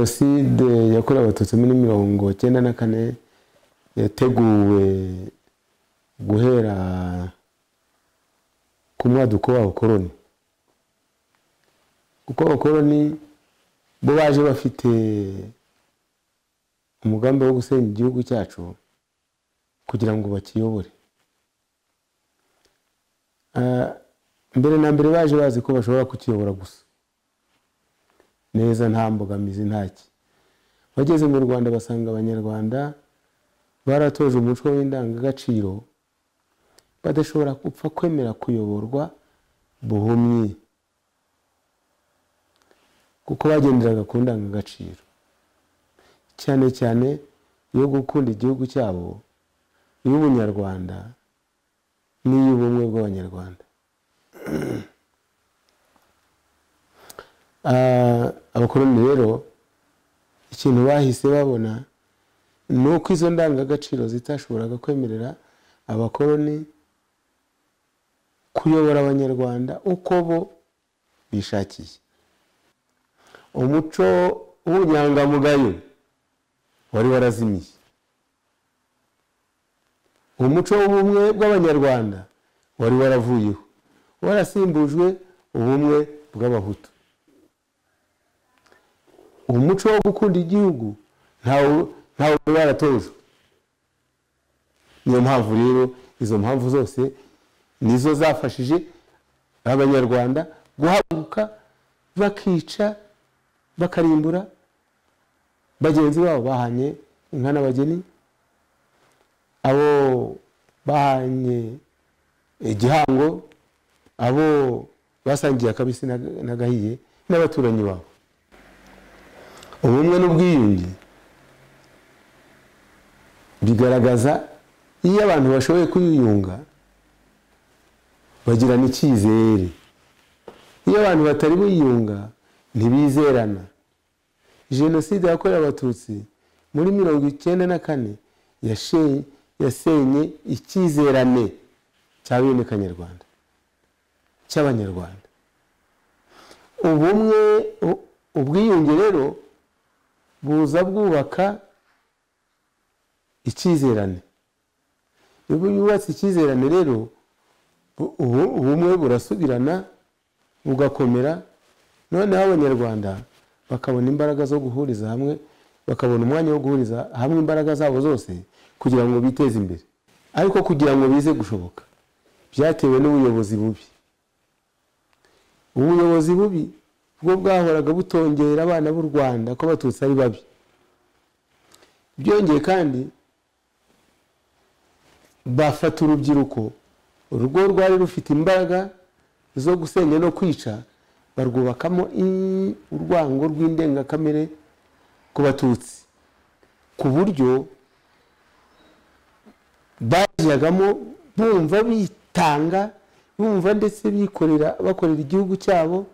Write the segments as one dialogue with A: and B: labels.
A: jenoside yakorewe abatutsi muri mirongo cyenda na kane yateguwe guhera ku mwaduko w'abakoloni kuko abakoloni bo baje bafite umugambi wo gusenya igihugu cyacu kugira ngo bakiyobore Ah, mbere na mbere baje bazi ko bashobora kukiyobora gusa neza nta mbogamizi ntaki bageze mu rwanda basanga abanyarwanda baratoje umuco w'indangagaciro badashobora gupfa kwemera kuyoborwa buhumyi kuko bagenderaga ku ndangagaciro cyane cyane yo gukunda igihugu cyabo iy'ubunyarwanda n'iy'ubumwe bw'abanyarwanda Ah, abakoloni rero ikintu bahise babona ni uko izo ndangagaciro zitashoboraga kwemerera abakoloni kuyobora abanyarwanda uko bo bishakiye umuco w'ubunyangamugayo wari warazimiye umuco w'ubumwe bw'abanyarwanda wari waravuyeho warasimbujwe ubumwe bw'abahutu umuco wo gukunda igihugu ntawe ntawe wari waratojwe niyo mpamvu rero izo mpamvu zose nizo zafashije abanyarwanda guhaguruka bakica bakarimbura bagenzi babo bahanye inka n'abageni abo bahanye igihango abo basangiye akabisi na- n'agahiye n'abaturanyi babo ubumwe n'ubwiyunge bigaragaza iyo abantu bashoboye kwiyunga bagirana icyizere iyo abantu batari biyunga ntibizerana jenoside yakorewe abatutsi muri mirongo icyenda na kane yashe- yasenye icyizerane cya bene kanyarwanda cy'abanyarwanda ubumwe u- ubwiyunge rero buza bwubaka icyizerane iyo yubatse icyizerane rero bu- ubu- ubumwe burasubirana bugakomera noneho abanyarwanda bakabona imbaraga zo guhuriza hamwe bakabona umwanya wo guhuriza hamwe imbaraga zabo zose kugira ngo biteze imbere ariko kugira ngo bize gushoboka byatewe n'ubuyobozi bubi ubuyobozi bubi bwo bwahoraga butongera abana b'u rwanda ko abatutsi ari babi byongeye kandi bafata urubyiruko urwo rwari rufite imbaraga zo gusenya no kwica barwubakamo i- urwango rw'indengakamere ku batutsi ku buryo bajyagamo bumva bitanga bumva ndetse bikorera bakorera igihugu cyabo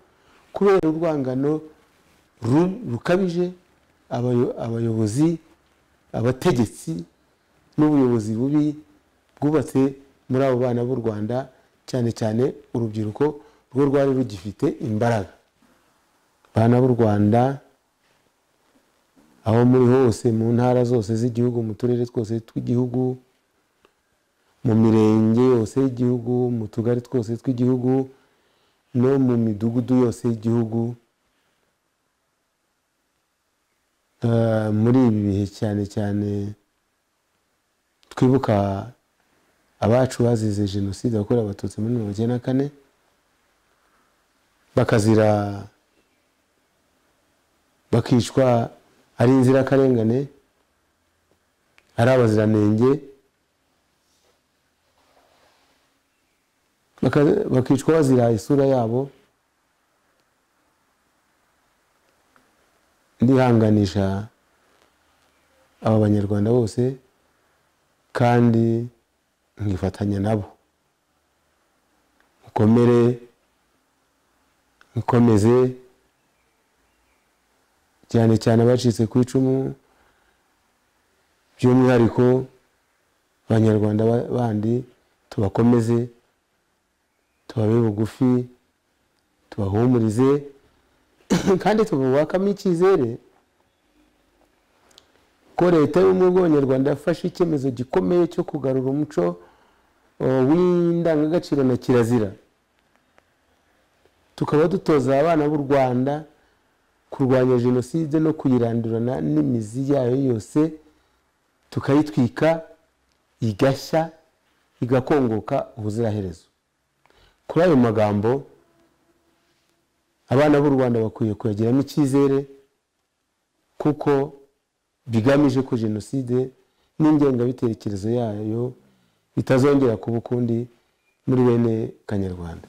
A: kubera urwangano ru- rukabije abayo- abayobozi abategetsi n'ubuyobozi bubi bwubatse muri abo bana b'u rwanda cyane cyane urubyiruko rwo rwari rugifite imbaraga bana b'u rwanda aho muri hose mu ntara zose z'igihugu mu turere twose tw'igihugu mu mirenge yose y'igihugu mu tugari twose tw'igihugu no mu midugudu yose y'igihugu Eh, muri ibi bihe cyane cyane twibuka abacu bazize jenoside yakorewe abatutsi muri mirongo icyenda na kane bakazira bakicwa ari inzirakarengane ari abaziranenge baka- bakicwa bazira isura yabo ndihanganisha aba banyarwanda bose kandi nkifatanya nabo mukomere mukomeze cyane cyane abacitse ku icumu by'umwihariko abanyarwanda ba- bandi tubakomeze tubabe bugufi tubahumurize kandi tububakamo icyizere ko leta y'ubumwe bw'abanyarwanda yafashe icyemezo gikomeye cyo kugarura umuco uh, w'indangagaciro na kirazira tukaba dutoza abana b'u rwanda kurwanya jenoside no kuyirandurana n'imizi yayo yose tukayitwika igashya igakongoka ubuziraherezo kuri ayo magambo abana b'u rwanda bakwiye kuyagiramo icyizere kuko bigamije ko jenoside n'ingengabitekerezo yayo bitazongera kuba ukundi muri bene kanyarwanda